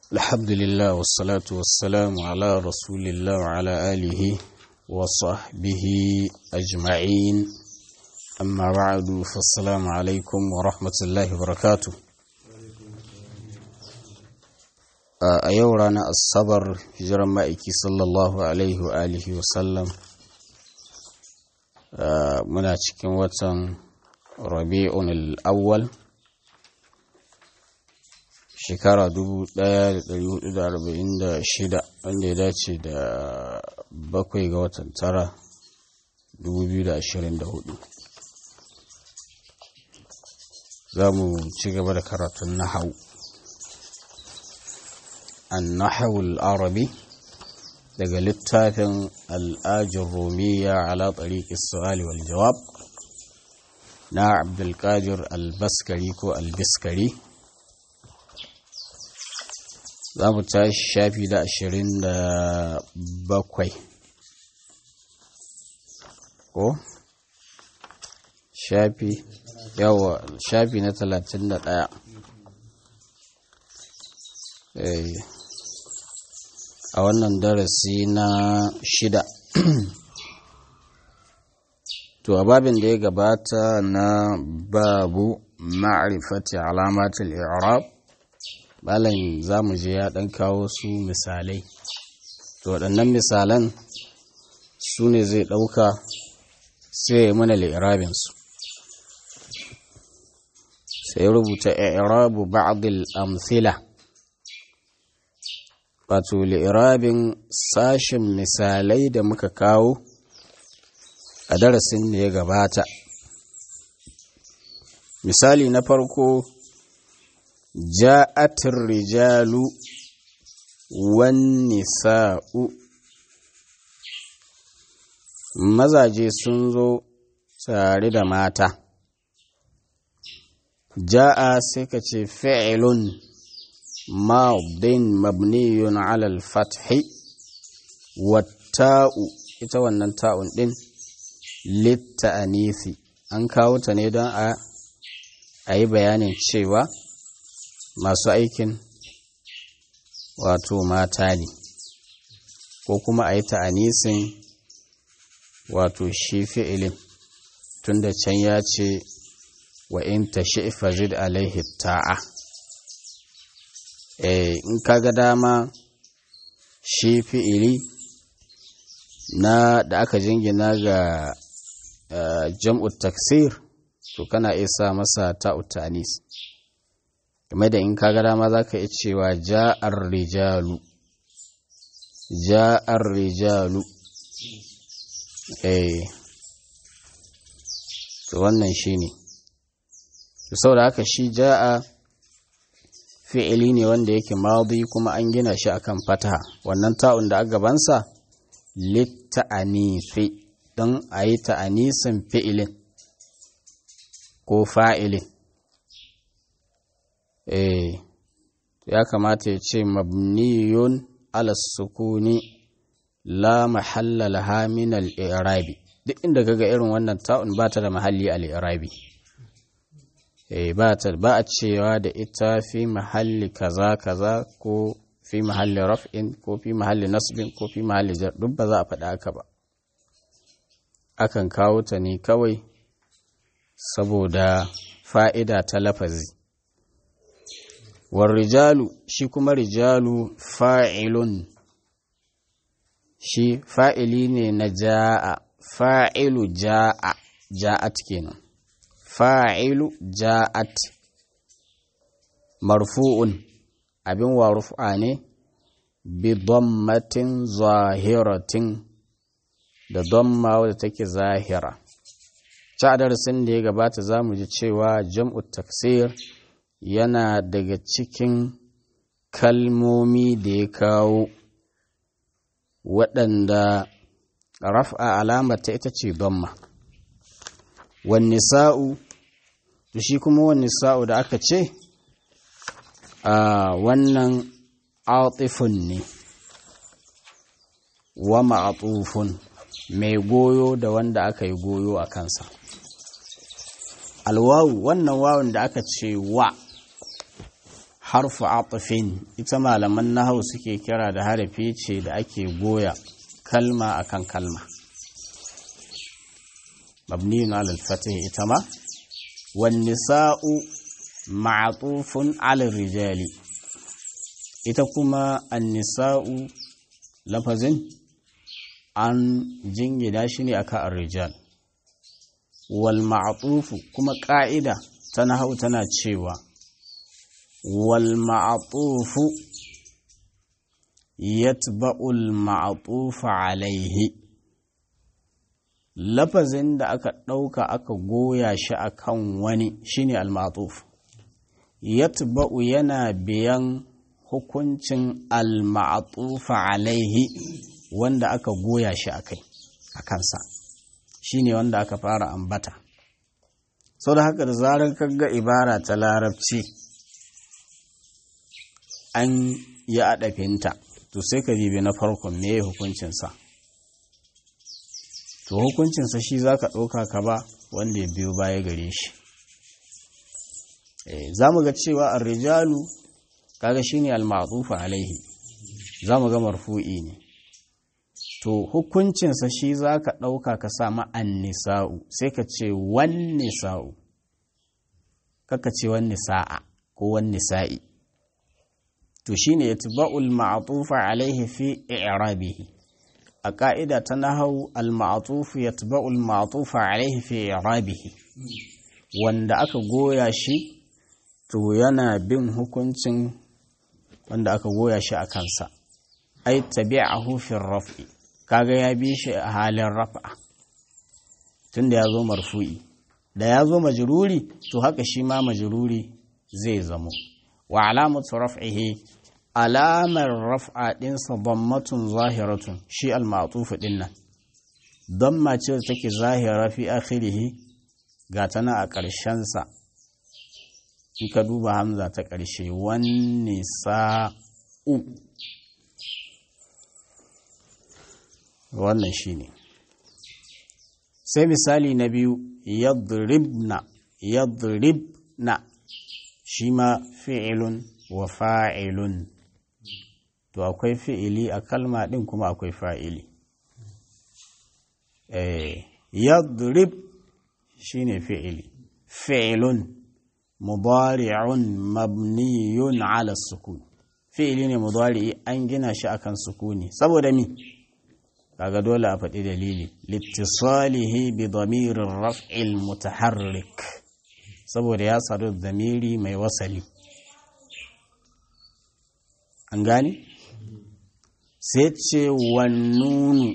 الحمد لله والصلاة والسلام على رسول الله وعلى آله وصحبه أجمعين أما بعد فالسلام عليكم ورحمة الله وبركاته a yau ranar asabar hijiran ma'aiki sallallahu alaihi wa alihi wasallam muna cikin watan rabi'un al'awwal shekara 1446 wanda ya dace da bakwai ga watan tara 2024 za mu ci gaba da karatun nahau النحو العربي daga littafin al'ajin romiya ala tsariƙi su'ali wal jawab na abdulkadir albaskari ko albiskari za mu tashi shafi da ashirin da bakwai ko shafi yawa shafi na talatin da ɗaya a wannan darasi na shida to a babin da ya gabata na babu ma'rifati alamatul i'rab malam zamu je ya dan kawo su misalai to waɗannan misalan su ne zai ɗauka sai ya mana li'irabin su sai rubuta i'rabu ba'd al-amthila wato li'irabin sashen misalai da muka kawo a darasin da ya gabata misali na farko ja'atir rijalu wan nisa'u mazaje sun zo tare da mata ja'a sai ka ce fi'ilun ماض مبني على الفتح والتاء ita wannan ta'un din litta'anisi an kawo ta ne don a yi bayanin cewa masu aikin wato mata ne ko kuma a yi ta'anisin wato shi fi'ilin tunda can ya ce wa in ta shi'fa zid alaihi ta'a in kaga dama shi fi'ili na da aka jingina ga jam'u taksir to kana iya sa masa ta'ut ta'anis game da in kaga dama za ka iya cewa ja'ar rijalu ja'ar rijalu eh to wannan shi ne saboda haka shi ja'a fi'ili ne wanda yake madi kuma an gina shi akan fataha wannan ta'un da gabansa litta'anifi don a yi ta'anisin fi'ilin ko fa'ilin eh ya kamata ya ce mabniyun ala sukuni la mahalla laha min al-i'rabi duk inda kaga irin wannan ta'un ba ta da mahalli al-i'rabi ba a cewa da ita fi mahalli kaza kaza ko fi mahalli raf'in ko fi mahalli nasbin ko fi mahalli jar duk ba za a faɗa haka ba akan kawo ta ne kawai saboda fa'ida ta lafazi war rijalu shi kuma rijalu fa'ilun shi fa'ili ne na ja'a fa'ilu ja'a ja'at kenan fa'ilu ja'at marfu'un abin wa rufa ne bi dammatin zahiratin da damma wadda take zahira ta darasin da ya gabata za mu ji cewa jam'u taksir yana daga cikin kalmomi da ya kawo waɗanda raf'a alamata ita ce damma wani sa'u to shi kuma wani sa'u da aka ce a wannan atifun ne wa ma'atufun mai goyo da wanda aka yi goyo a kansa alwawu wannan wawun da aka ce wa harfu atafin ita malaman nahau suke kira da harafi ce da ake goya kalma akan kalma mabniyun ala al-fatih ita ma wan nisa'u ma'tufun ala rijali ita kuma an-nisa'u lafazin an jingina shi ne akan ar-rijal wal ma'tufu kuma ka'ida ta nahau tana cewa wal ma'tufu yatba'u al-ma'tufa alayhi lafazin da aka ɗauka aka goya shi a kan wani shine al-ma'tuf yatba'u yana biyan hukuncin al-ma'tufa alaihi wanda aka goya shi a kai a kansa shine wanda aka fara ambata sau da haka da zarar kaga ibara ta larabci an yi aɗafinta to sai ka jibi na farkon me hukuncinsa to hukuncinsa shi za ka ɗauka ka ba wanda ya biyo baya gare shi za mu ga cewa arrijalu kaga shi ne almatufa alaihi za mu ga marfu'i ne to hukuncinsa shi za ka ɗauka ka sama nisa'u sai ka ce wan nisa'u kaka ce wan nisa'a ko wan nisa'i to shi ne ya tuba'ul ma'atufa alaihi fi i'rabihi a ƙa'ida ta nahau al-ma'atufu ya tuba'u al-ma'atufa alaihi fi irabihi wanda aka goya shi to yana bin hukuncin wanda aka goya shi a kansa ai tabi'ahu fi raf'i kaga ya bi shi a halin raf'a tunda ya zo marfu'i da ya zo majruri to haka shi ma majruri zai zamo wa alamatu raf'ihi alamar raf'a ɗinsa dammatun zahiratun shi al-ma'tufu ɗin nan damma ce da take zahira fi akhirihi ga tana a ƙarshensa in ka duba hamza ta ƙarshe wani sa'u wannan shi ne sai misali na biyu yadribna yadribna shi ma fi'ilun wa fa'ilun to akwai fi'ili a kalma ɗin kuma akwai fa'ili. Yadrib shi ne fi'ili, fi'ilun mubari'un mabniyun ala sukun. Fi'ili ne mubari'i an gina shi akan sukuni, saboda mi? Kaga dole a faɗi dalili, littisalihi bi damirin raf'il mutaharrik, saboda ya sadu zamiri mai wasali. An gani? sai ce wannunu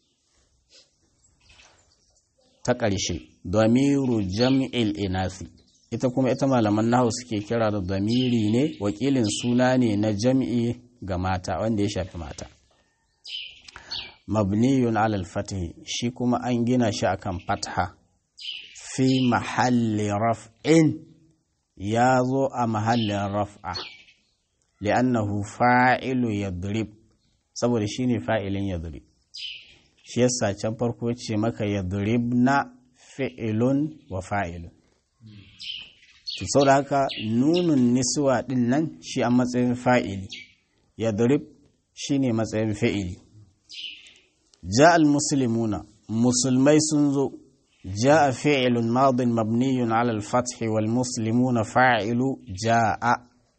ta ƙarshe damiru jam'il inasi ita kuma ita malaman nahu suke kira da damiri ne wakilin suna ne na jam'i ga mata wanda ya shafi mata mabniyun alal fatih shi kuma an gina shi akan fatha fi mahalli raf'in ya zo a mahallin raf'a li'annahu fa'ilu yadrib saboda shi ne fa'ilin yadrib shi yasa can farko ce maka yadrib na fi'ilun wa fa'ilun sau da haka nunun niswa ɗin nan shi a matsayin fa'ili yadrib shi ne matsayin fi'ili ja'al musulmuna musulmai sun zo ja'a fi'ilun madin mabniyun alal fathi wal muslimuna fa'ilu ja'a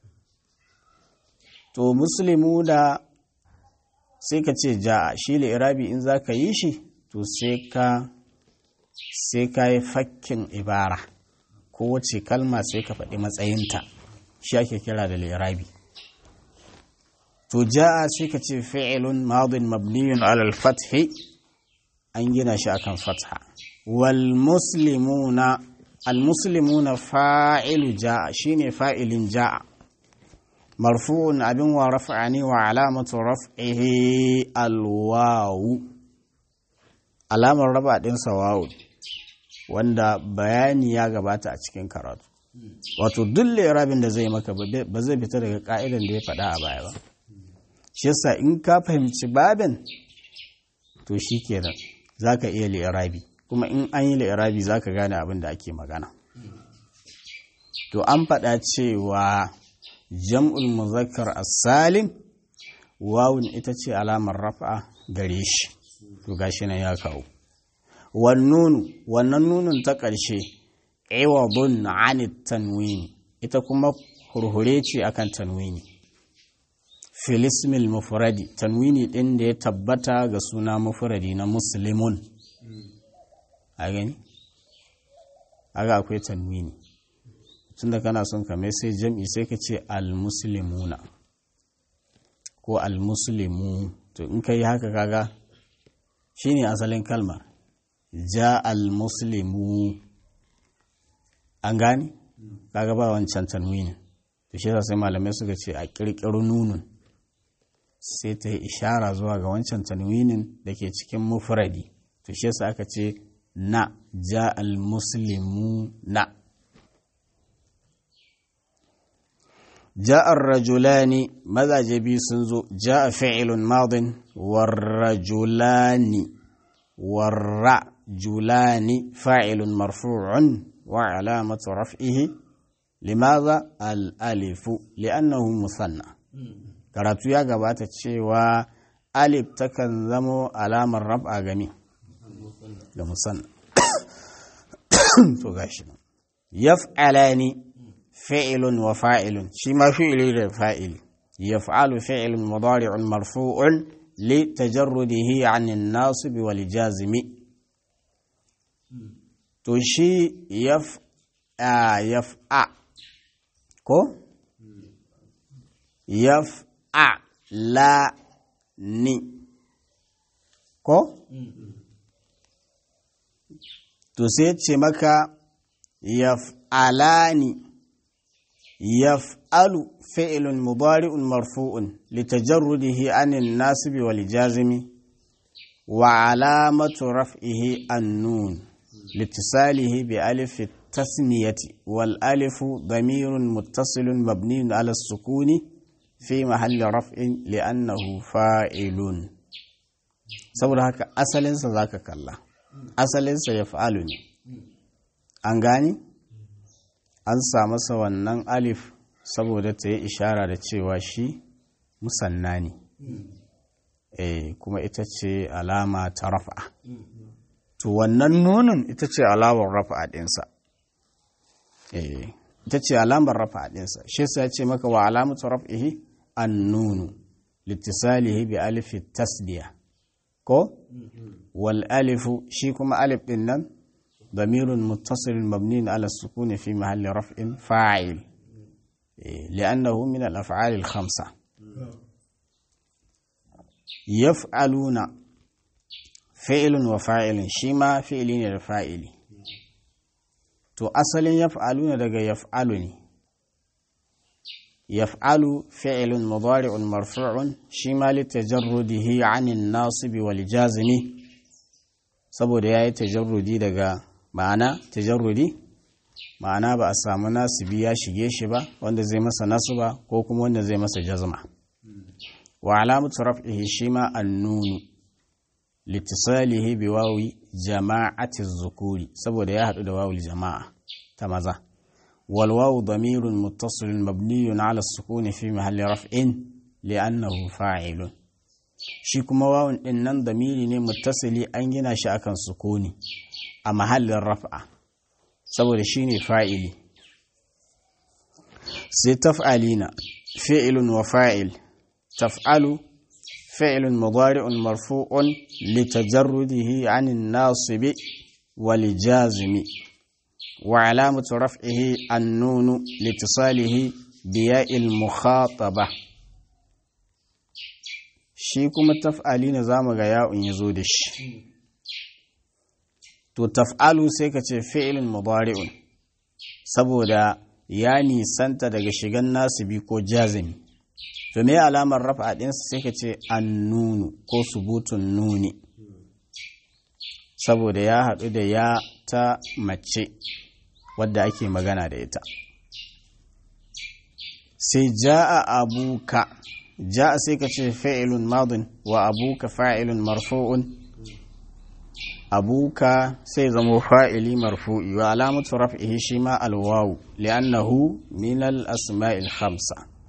to muslimu da sai ka ce ja'a shi irabi in za ka yi shi to sai ka sai ka yi fakkin ibara kowace kalma sai ka faɗi matsayinta shi ake kira da irabi to ja'a sai ka ce fi'ilun madin mabniyun alal fathi an gina shi akan fatha wal muslimuna al muslimuna fa'ilu ja'a shine fa'ilin ja'a مرفوع أبن ورفعني وعلامة رفعه الواو علامة رفع دين سواو wanda bayani ya gabata a cikin karatu wato duk irabin da zai maka ba zai fita daga ka'idan da ya faɗa a baya ba shi yasa in ka fahimci babin to shi kenan za ka iya li'irabi kuma in an yi li'irabi za ka gane abin da ake magana to an faɗa cewa jam'ul muzakkar as-salim wawun ita ce alamar raf'a gare shi to gashi nan ya kawo wannunu wannan nunun ta ƙarshe iwadun anit tanwini ita kuma hurhure ce akan tanwini filismil mufradi tanwini ɗin da ya tabbata ga suna mufradi na muslimun a gani aga akwai tanwini tun da kana son kame sai jam'i sai ka ce al-muslimuna ko al-muslimu to in ka yi haka kaga shine asalin kalmar ja al-muslimu an gani kaga ba wancan tanwinin to shi sai malamai suka ce a kirkiru nunun sai ta yi ishara zuwa ga wancan tanwinin da ke cikin mufradi to shi yasa aka ce na ja al-muslimu na ja'ar rajulani mazaje biyu sun zo ja'a fi'ilun madin warrajulani warrajulani fa'ilun marfu'un wa alamatu raf'ihi limaza al-alifu li'annahu musanna karatu ya gabata cewa alif takan zamo alamar raf'a gami ga musanna to gashi yaf'alani fi'ilun wa fa'ilun shi ma fi'ili da fa'ili yaf'alu fi'ilun mudari'un marfu'un li tajarrudihi 'anil nasib wal jazimi to shi yaf yaf'a ko yaf'a la ni ko to sai ce maka yaf'alani yaf'alu fi'lun mudari'un marfu'un litajarrudihi anil nasibi wal jazimi wa alamatu raf'ihi an-nun litisalihi bi alif التثنية والألف ضمير متصل مبني على السكون في محل رفع لأنه فاعل saboda haka asalinsa za ka kalla asalinsa ya fa'alu ne an gani an sa masa wannan alif saboda ta yi ishara da cewa shi musanna ne eh kuma ita ce alama ta rafa to wannan nunin ita ce alamar rafa ɗinsa eh ita ce alamar rafa ɗinsa shi sa ya ce maka wa alamatu raf'ihi an nunu litisalihi bi alifi tasdiya ko wal alifu shi kuma alif ɗin nan ضمير متصل مبني على السكون في محل رفع فاعل لأنه من الأفعال الخمسة يفعلون فعل وفاعل شما فعلين الفاعل to asalin yaf'aluna daga yaf'alu ne yaf'alu fi'lun mudari'un marfu'un shi ma li tajarrudihi 'anil nasib wal jazimi saboda yayi tajarrudi daga ma'ana tajarrudi ma'ana ba a samu nasibi ya shige shi ba wanda zai masa nasuba ko kuma wanda zai masa jazma wa alamatu raf'ihi shi ma annunu litisalihi bi wawi jama'ati zukuri saboda ya haɗu da wawul jama'a ta maza wal wawu damirun muttasilun mabniyun ala sukuni fi mahalli raf'in li'annahu fa'ilun shi kuma wawun din nan damiri ne muttasili an gina shi akan sukuni a mahallin raf'a saboda shine fa'ili sai taf'alina fi'ilun wa fa'il taf'alu فعل مضارع مرفوع لتجرده عن الناصب والجازم وعلامة رفعه النون لاتصاله بياء المخاطبة shi kuma taf'ali na zamu ga ya'un yazo da shi to taf'alu sai ka ce fi'ilun mudari'un saboda ya nisanta daga shigan nasibi ko jazimi to me alamar rafa ɗinsa sai ka ce annunu ko subutun nuni saboda ya haɗu da ya ta mace wadda ake magana da ita sai ja'a abuka ja'a sai ka ce fa'ilun madin wa abuka fa'ilun marfu'un abuka sai zamo fa'ili marfu'i wa alamatu raf'ihi shi ma alwawu li'annahu min al-asma'il khamsa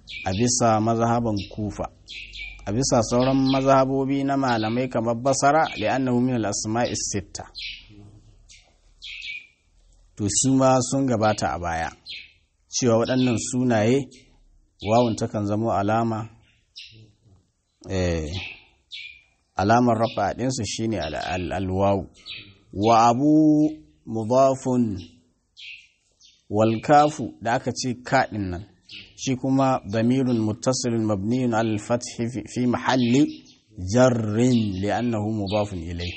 a bisa mazhaban kufa a bisa sauran mazhabobi na malamai kamar basara li'annahu min al-asma'i sitta to su ma sun gabata a baya cewa waɗannan sunaye wawun takan zamo alama eh alamar rafa ɗinsu shine alwawu wa abu mudafun walkafu da aka ce kaɗin nan shi kuma damirun muttasilun mabniyun al-fathi fi mahalli jarrin li'annahu mudafun ilai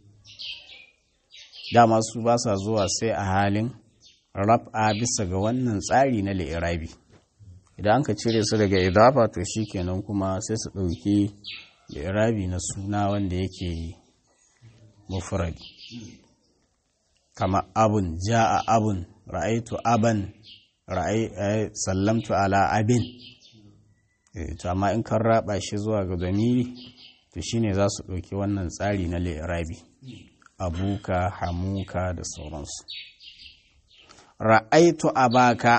dama su ba sa zuwa sai a halin raf'a bisa ga wannan tsari na li'irabi idan an ka cire su daga idafa to shikenan kuma sai su ɗauki li'irabi na suna wanda yake mufrad kama abun ja'a abun ra'aitu aban ra'ai sallamtu ala abin to amma in kan raba shi zuwa ga zamiri to shine za su ɗauki wannan tsari na li'irabi abuka hamuka da sauransu ra'aitu abaka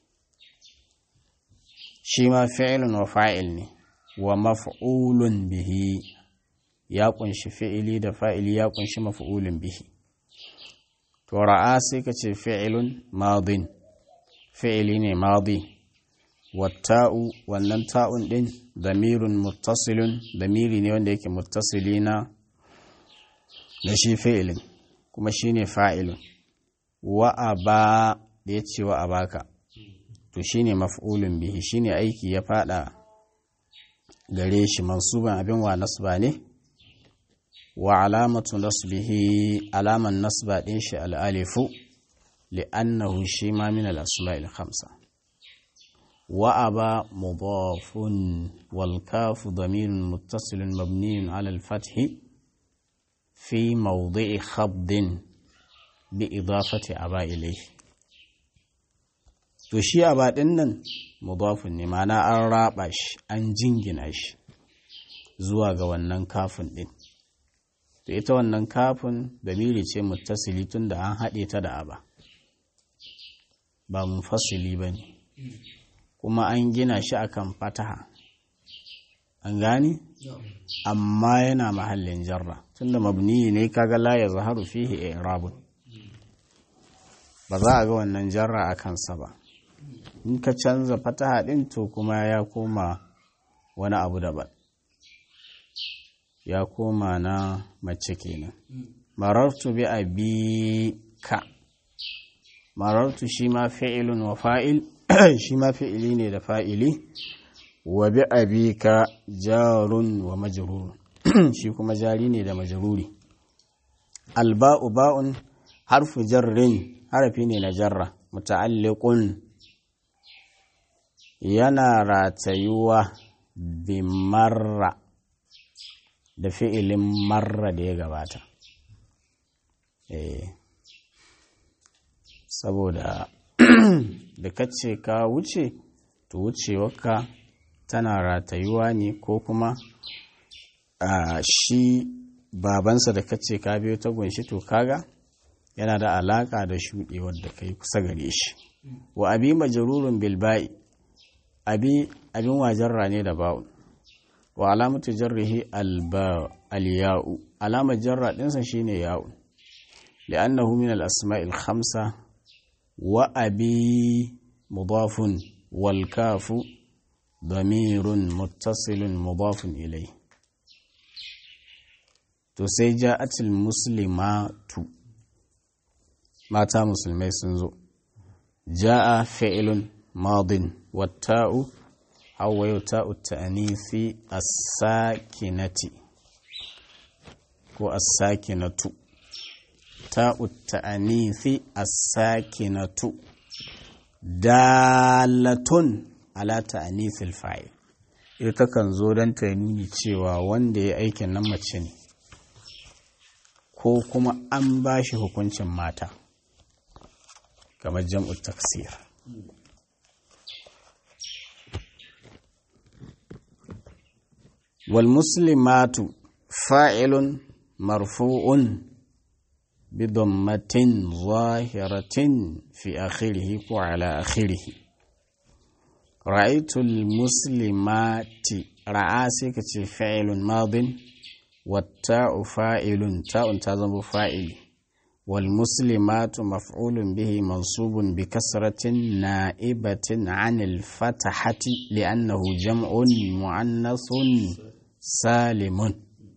shi ma fi'ilun wa fa'il ne wa maf'ulun bihi ya kunshi fi'ili da fa'ili ya kunshi maf'ulun bihi to ra'a sai ka ce fi'ilun madin fi'ili ne madi watta'u wannan ta'un din damirun muttasilun damiri ne wanda yake muttasili na da shi fi'ilin kuma shine fa'ilun wa aba da ya ce wa abaka to shine maf'ulun bihi shine aiki ya fada gare shi mansuban abin wa nasba ne wa alamatu nasbihi alaman nasba din shi al'alifu li'annahu shi ma min al-asma'il khamsa wa aba mudafun wal kafu damirun muttasilun mabniyun ala al-fathi fi mawdi'i khabdin bi idafati aba ilayhi to shi aba din nan mudafun ne ma'ana an raba shi an jingina shi zuwa ga wannan kafin din to ita wannan kafin damiri ce muttasili tun da an haɗe ta da aba ba munfasili ba ne kuma an gina shi akan fataha an gani amma yana mahallin jarra tunda mabniyi ne kaga la ya zaharu fihi i'rabun ba za a ga wannan jarra a kansa ba in ka canza fataha din to kuma ya koma wani abu daban ya koma na mace kenan marartu bi abika marartu shi ma fi'ilun wa fa'il shi ma fi'ili ne da fa'ili wa bi abika jarun wa majrurun shi kuma jari ne da majruri alba'u ba'un harfu jarrin harafi ne na jarra muta'alliqun yana ratayuwa bi marra da fi'ilin marra da ya gabata eh saboda da kace ka wuce to wucewarka tana ratayuwa ne ko kuma a shi babansa da kace ka biyo ta gunshi to kaga yana da alaka da shuɗewar da kai kusa gare shi wa abi majrurun bil ba'i abi abin wajarra ne da ba'u wa alamatu jarrihi al ya'u alamar jarra ɗinsa shine ya'u li'annahu min al asma'il khamsa wa abi mudafun wal kafu damirun muttasilun mudafun ilai to sai ja'atul muslimatu mata musulmai sun zo ja'a fi'ilun madin watta'u hawayo ta'u ta'anifi as-sakinati ko as-sakinatu ta'u ta'anifi as-sakinatu dalatun ala ta'anifil fa'il ita kan zo don ta nuni cewa wanda ya aikin nan mace ne ko kuma an ba shi hukuncin mata kamar jam'u taksir wal muslimatu fa'ilun marfu'un بضمة ظاهرة في آخره وعلى آخره ra'aitul muslimati ra'a sai ka ce fa'ilun madin watta'u fa'ilun ta'un ta zama fa'ili wal muslimatu maf'ulun bihi mansubun bi kasratin na'ibatin 'anil fatahati li'annahu jam'un mu'annathun salimun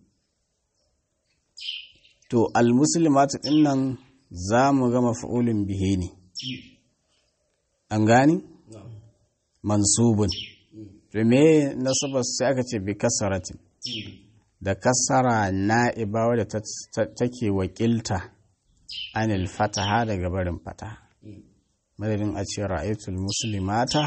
to al muslimatu dinnan za mu ga maf'ulun bihi ne an gani mansubun to me nasabar sai aka ce bi kasaratin da kasara na'iba wadda take wakilta anil fataha daga barin fataha madadin a ce ra'aitul muslimata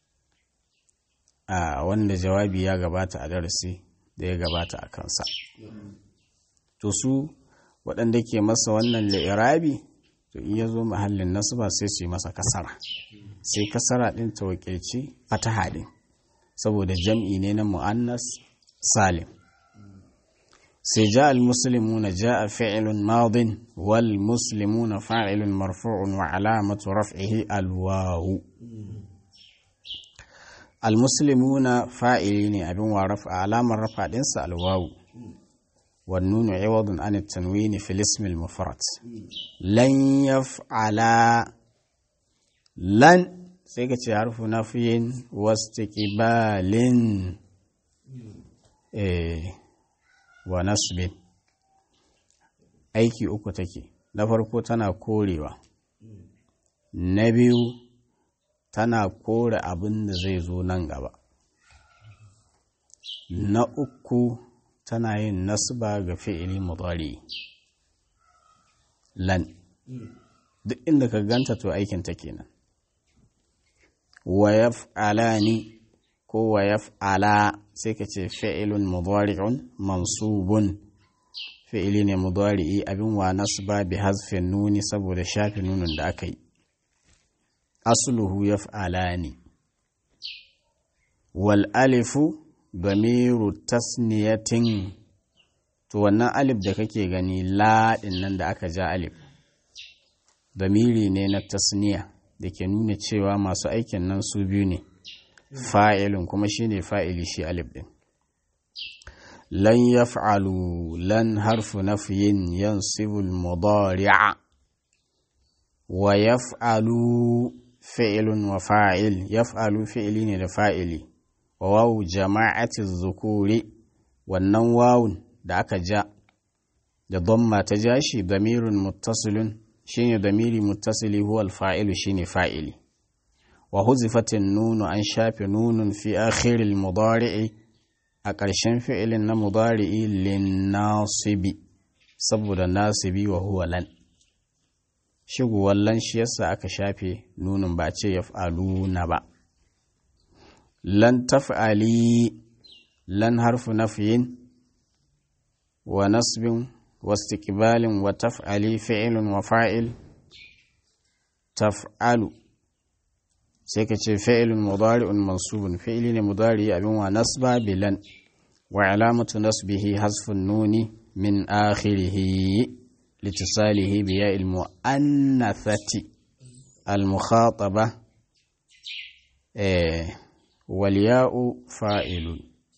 a wanda jawabi ya gabata a darasi da ya gabata a kansa to su waɗanda ke masa wannan li'irabi to in ya zo mahallin nasaba sai su yi masa kasara sai kasara ɗin ta wakilci fataha ɗin saboda jam'i ne na mu'annas salim sai ja al-muslimuna ja'a fi'lun madin wal muslimuna fa'ilun marfu'un wa alamatu raf'ihi al-wawu al-muslimuna fa'ili ne abin wa rafa alamar rafa ɗinsa al-wawu والنون عوض عن التنوين في الاسم المفرد لن يفعل لن sai ka ce harfu nafiyin wastiqbalin eh wa nasbin aiki uku take na farko tana korewa na biyu tana kore abin da zai zo nan gaba na uku tana yin nasba ga fi'ili mudari lan duk inda ka ganta to aikin ta kenan wa yaf'alani ko wa yaf'ala sai ka ce fi'ilun mudari'un mansubun fi'ili ne mudari'i abin wa nasba bi hazfin nuni saboda shafi nunin da aka yi asluhu yaf'alani wal alifu damiru tasniyatin to wannan alif da kake gani la nan da aka ja alif damiri ne na tasniya da ke nuna cewa masu aikin nan su biyu ne fa'ilun kuma shine fa'ili shi alif din lan yaf'alu lan harfu nafyin yansibu al-mudari'a wa yaf'alu fi'lun wa fa'il yaf'alu fi'ili ne da fa'ili wa wawu jama'ati zukuri wannan wawun da aka ja da dhamma ta ja shi damirun muttasilun shine damiri muttasili huwa al-fa'ilu shine fa'ili wa huzifatin nunu an shafe nunun fi akhiril mudari'i a ƙarshen fi'ilin na mudari'i lin nasibi saboda nasibi wa huwa lan shigowar lan shi yasa aka shafe nunun ba ce yaf'aluna ba lan taf'ali lan harfu nafyin wa nasbin wa istiqbalin wa taf'ali fi'ilun wa fa'il taf'alu sai ka ce fi'ilun mudari'un mansubun fi'ili ne mudari abin wa nasba bilan wa alamatu nasbihi hasfun nuni min akhirihi litisalihi bi ya'il mu'annathati al-mukhataba eh wal ya'u fa'ilun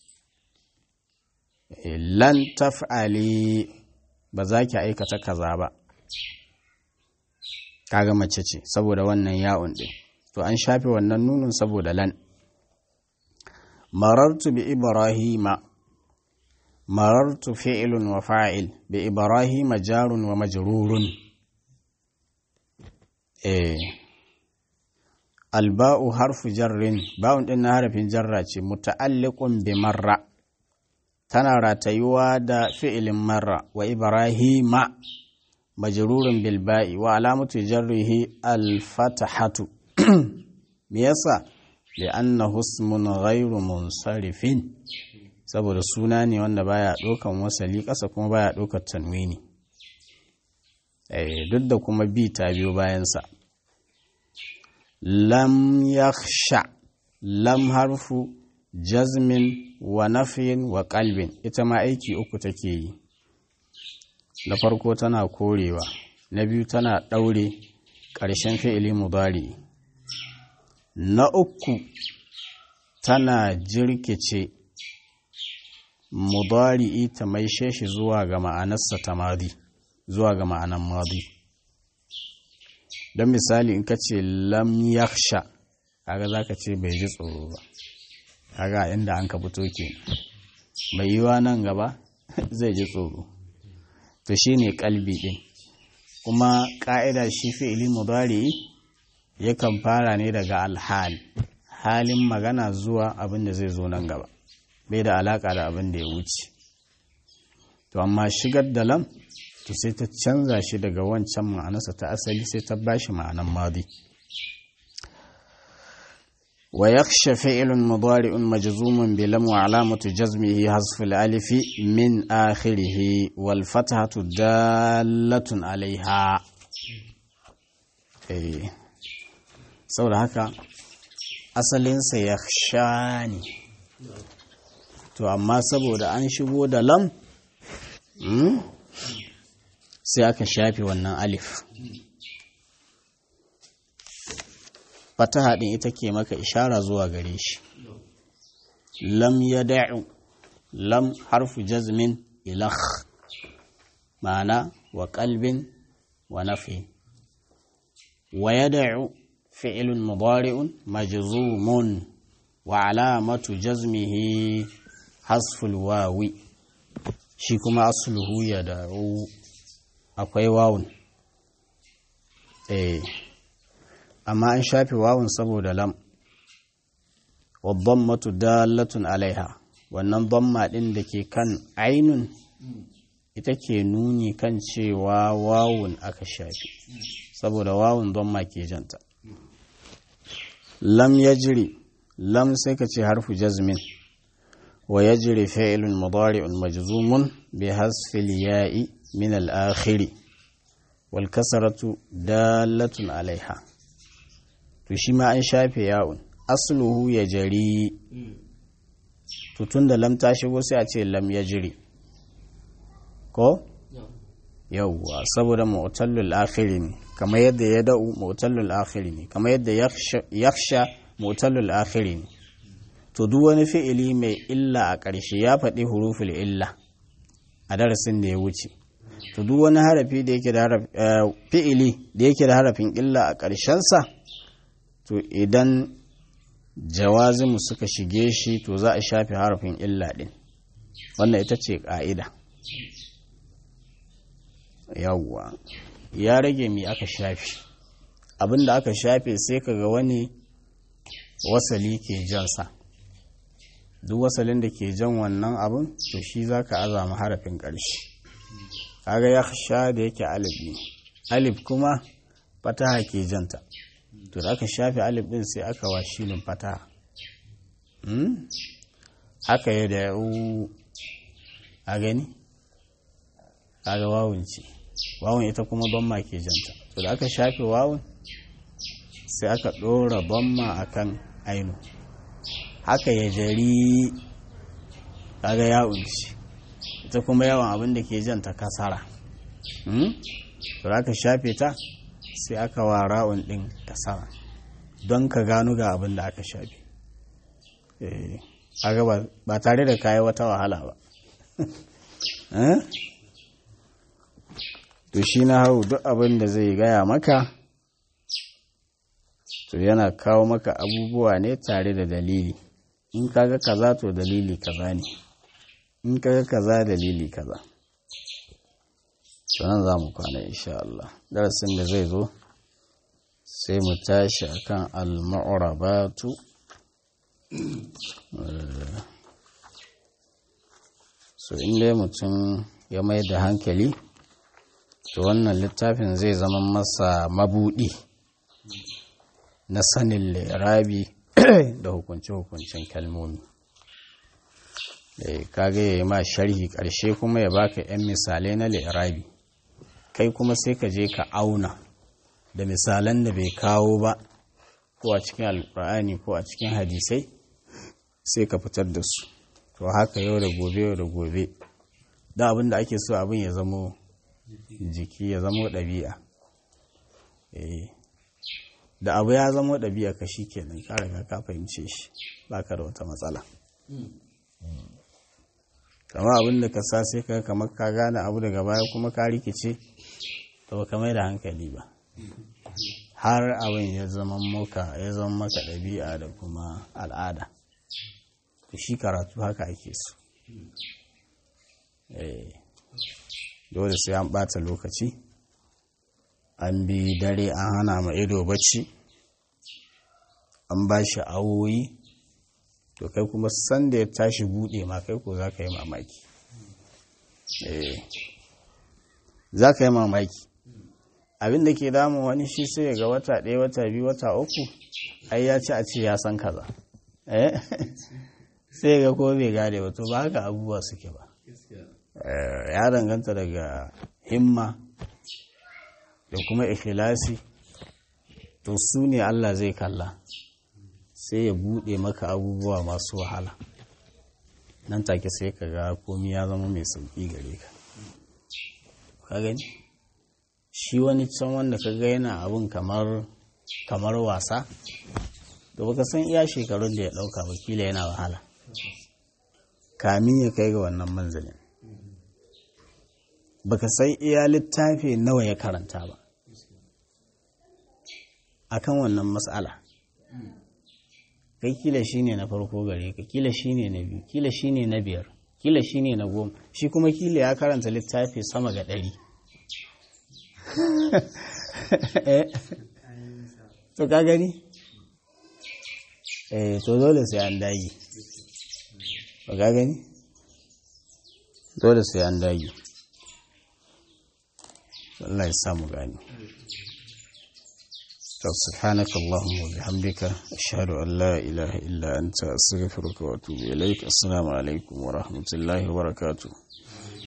lan taf'ali ba za ki aikata kaza ba kaga mace ce saboda wannan ya'un din to an shafe wannan nunun saboda lan marartu bi ibrahima marartu fi'lun wa fa'il bi ibrahima jarun wa majrurun eh alba'u harfu jarrin ba'un din na harafin jarra ce muta'alliqun bi marra tana ratayuwa da fi'ilin marra wa ibrahima majrurun bil ba'i wa alamatu jarrihi al fatahatu me yasa li'annahu ismun ghairu munsarifin saboda suna ne wanda baya ɗaukan wasali ƙasa kuma baya ɗaukar tanwini eh duk da kuma bi ta biyo bayansa lam yakhsha lam harfu jazmin wa nafyin wa qalbin ita ma aiki uku take yi na farko tana korewa na biyu tana ɗaure ƙarshen fi'ili mudari na uku tana jirkice mudari'i ta maishe shi zuwa ga ma'anarsa ta madi zuwa ga ma'anar madi don misali in ka ce lam yaksha kaga za ka ce bai ji tsoro ba kaga inda an ka fito ke mai yiwa nan gaba zai ji tsoro to shi ne kalbi ɗin kuma ƙa'ida shi fi'ili mudari yakan fara ne daga alhal halin magana zuwa abin da zai zo nan gaba bai da alaƙa da abin da ya wuce to amma shigar da lam to sai ta canza shi daga wancan ma'anarsa ta asali sai ta bashi ma'anan madi wa yakhsha fi'lun mudari'un majzumun bi lam wa alamatu jazmihi hasf al-alif min akhirih wal fathatu dallatun alaiha eh saboda haka asalinsa yakhsha ne to amma saboda an shigo da lam sai aka shafe wannan alif fataha din ita ke maka ishara zuwa gare shi lam ya da'u lam harfu jazmin ilakh ma'ana wa qalbin wa nafi wa yad'u fi'lun mudari'un majzumun wa alamatu jazmihi hasful wawi shi kuma asluhu ya da'u akwai wawun eh amma an shafe wawun saboda lam wadhammatu dalatun alaiha wannan dhamma din da ke kan ainun ita ke nuni kan cewa wawun aka shafe saboda wawun dhamma ke janta lam yajri lam sai ka ce harfu jazmin wa yajri fi'lun mudari'un majzumun bi hasfil ya'i من الآخر والكسرة دالة عليها تشيما أن شافي ياون أصله يجري tutun da lam ta shigo sai a ce lam ya jiri ko yawwa saboda mu'tallul akhiri ne kamar yadda ya da'u mu'tallul akhiri ne kamar yadda yakhsha mu'tallul akhiri ne to duk wani fi'ili mai illa a ƙarshe ya faɗi huruful illa a darasin da ya wuce to duk wani harafi da yake da fi'ili da yake da harafin illa a ƙarshensa to idan jawazimu suka shige shi to za a shafe harafin illa ɗin wannan ita ce ƙa'ida yawwa ya rage mi aka shafe abinda aka shafe sai kaga wani wasali ke jansa duk wasalin da ke jan wannan abin to shi za ka azama harafin ƙarshe kaga ya sha da yake alif ne alif kuma fataha ke janta to da aka shafe alif din sai aka wa shilin fataha haka ya da yau a gani kaga wawun ce wawun ita kuma bamma ke janta to da aka shafe wawun sai aka ɗora bamma akan ainu haka ya jari kaga yawun ce ita kuma yawan abin da ke jan ta kasara to aka shafe ta sai aka wa ra'un din kasara don ka gano ga abin da aka shafe aga ba tare da kayi wata wahala ba to shi na hau duk abin da zai gaya maka to yana kawo maka abubuwa ne tare da dalili in kaga kaza to dalili kaza ne in kaga kaza dalili kaza sannan za mu kwana insha Allah darasin da zai zo sai mu tashi akan al-mu'rabatu so in dai mutum ya mai da hankali to wannan littafin zai zama masa mabudi na sanin lirabi da hukunce-hukuncen kalmomi kaga ya yi ma sharhi ƙarshe kuma ya baka 'yan misalai na lirabi kai kuma sai ka je ka auna da misalan da bai kawo ba ko a cikin alkur'ani ko a cikin hadisai sai ka fitar da su to haka yau da gobe yau da gobe da abin da ake so abin ya zamo jiki ya zamo ɗabi'a da abu ya zama ɗabi'a ka shi kenan ka riga ka fahimce shi ba ka da wata matsala kama abin da ka sa sai ka kamar ka gane abu daga baya kuma ka rikice to ba ka mai da hankali ba har abin ya zama maka ya zama maka ɗabi'a da kuma al'ada to shi karatu haka ake so dole sai an ɓata lokaci an bi dare an hana ma ido bacci an ba shi awoyi to kai kuma sanda ya tashi buɗe ma kai ko za ka yi mamaki za ka yi mamaki abin da ke damun wani shi sai ga wata ɗaya wata biyu wata uku ai ya ci a ce ya san kaza sai ga ko bai gane ba to ba haka abubuwa suke ba ya danganta daga himma da kuma ikhlasi to su ne Allah zai kalla sai ya buɗe maka abubuwa masu wahala nan take sai ka ga komi ya zama mai sauƙi gare ka ka gani shi wani can wanda ka ga yana abin kamar kamar wasa da baka san iya shekarun da ya ɗauka wakila yana wahala kamin ya kai ga wannan manzalin baka san iya littafi nawa ya karanta ba akan wannan matsala kai kila shine na farko gare ka kila shine na biyu kila shine na biyar kila shine na goma shi kuma kila ya karanta littafi sama ga ɗari to ka gani eh to dole sai an dagi ba ka gani dole sai an dagi Allah ya samu gani سبحانك اللهم وبحمدك أشهد أن لا إله إلا أنت أستغفرك وأتوب إليك السلام عليكم ورحمة الله وبركاته